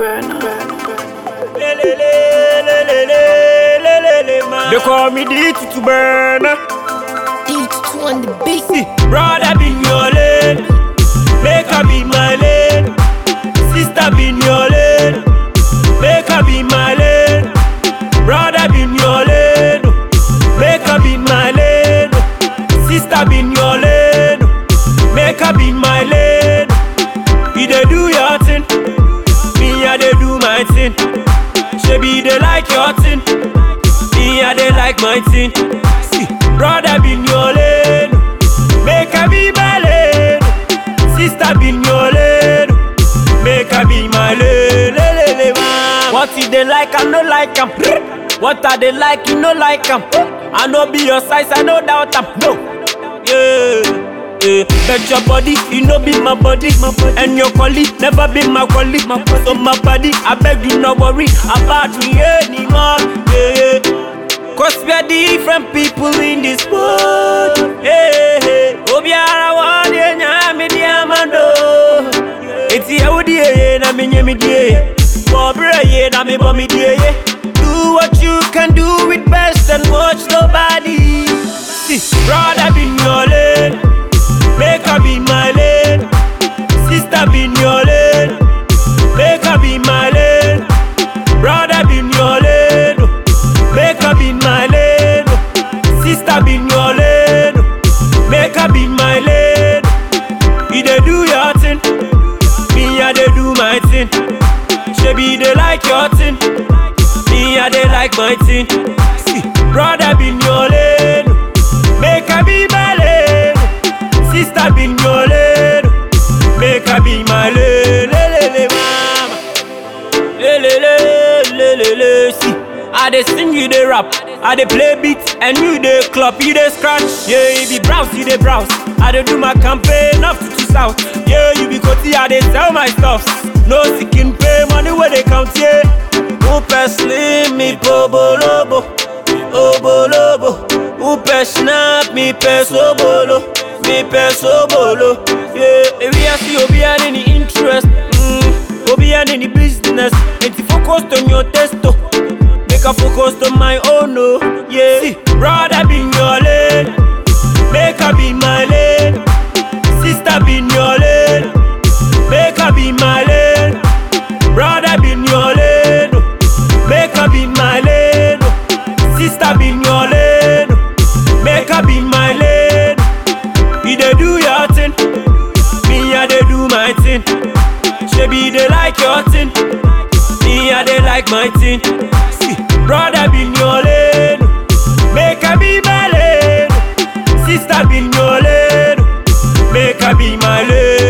Burner. They call me the to burner. Each two on the beat. See, brother be in your lane, make her be my lane. Sister be in your lane, make her be my lane. Brother be in your lane, make her be my lane. Sister be in your lane, make her be my lane. You dey do your thing, me I dey do my thing. Shebi dey like your thing, me I dey like my thing. See, brother be in your lane, make her be my lane. Sister be in your lane, make her be my lane. Le, le, le, mama. What you dey like, I no like 'em. What I dey like, you no like 'em. I no be your size, I no doubt 'em. No, yeah. Yeah, bet your body, you know be my body, my body. And your colleague never be my colleague. My body. So my body, I beg you not worry about me anymore. Yeah, yeah. Cause we are different people in this world. Hey, hey. Obiara wadi nyami diamando. Eti eudi ye na mi nyemi die. Bobre ye na mi bomi die. Do what you can do it best and watch nobody. See, brother be in your lane. Make her be my lane. Sister be in your lane. Make her be my lane. Brother be in your lane. Make her be my lane. Sister be in your lane. Make her be my lane. You dey do your thing. Me I dey do my thing. Shebi dey like your thing. Me I dey like my thing. See, brother be in your lane. Make her be my lane. Sister be in your lane. Make her be my lane. Le, le, le, mama. Le, le, le, le, le, le. See, I dey sing, you dey rap. I dey play beat, and you dey clap, you dey scratch. Yeah, you be browse, you dey browse. I dey do my campaign up to two south. Yeah, you be coty, I dey sell my stuff. No seeking pay, money where they count, yeah. Upe slim, me pobolobo, obolobo. Upe snap, me pe sobolo, me pe sobolo. Yeah, we are see obi and any interest. Mm, obi and any business. And you focus on your testo. Make a focus on my own, no. Yeah, see, brother be in your lane. Make her be my lane. Sister be in your lane. Make her be my lane. Brother be in your lane. Make her be my lane. Sister be in your lane. Make her be my lane. You dey do your thing. Me I dey do my thing. Shebi dey like your thing. Me I dey like my thing. See, brother be in your lane. Make her be my lane. Sister be in your lane. Make her be my lane.